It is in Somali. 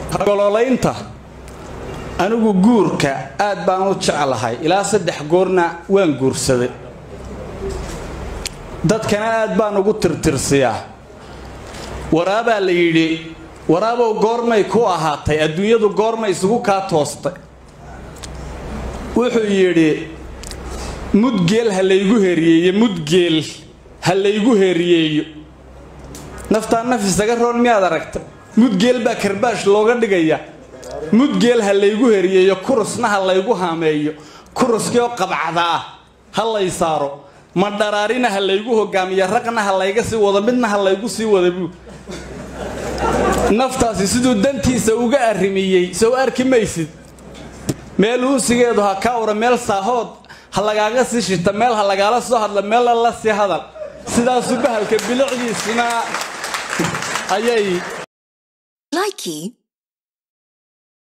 gololaynta anigu guurka aad baan u jeclahay ilaa saddex goorna waan guursaday dadkana aad baan ugu tirtirsiyaa waraabaa la yidhi waraabow goormay ku ahaatay adduunyadu goormay isugu kaa toostay wuxuu yidhi mudgeel ha laygu heriyeeyo mudgeel ha laygu heriyeeyo naftaa naf isaga roon miyaad aragta mudgeel baa karbaash looga dhigaya mudgeel ha laygu heriyeeyo kurusna ha laygu haameeyo kuruskii oo qabcada ah ha lay saaro madharaarina ha laygu hogaamiyo raqna ha layga sii wado midna ha laygu sii wada buu naftaasi siduu dantiisa uga arrimiyey sow arki maysid meel uunsigeedu ha ka ura meel saahood ha lagaaga sii shita meel ha lagaala soo hadla meel alla sii hadal sidaasuu bahalka bilicdiisuna ayay Likey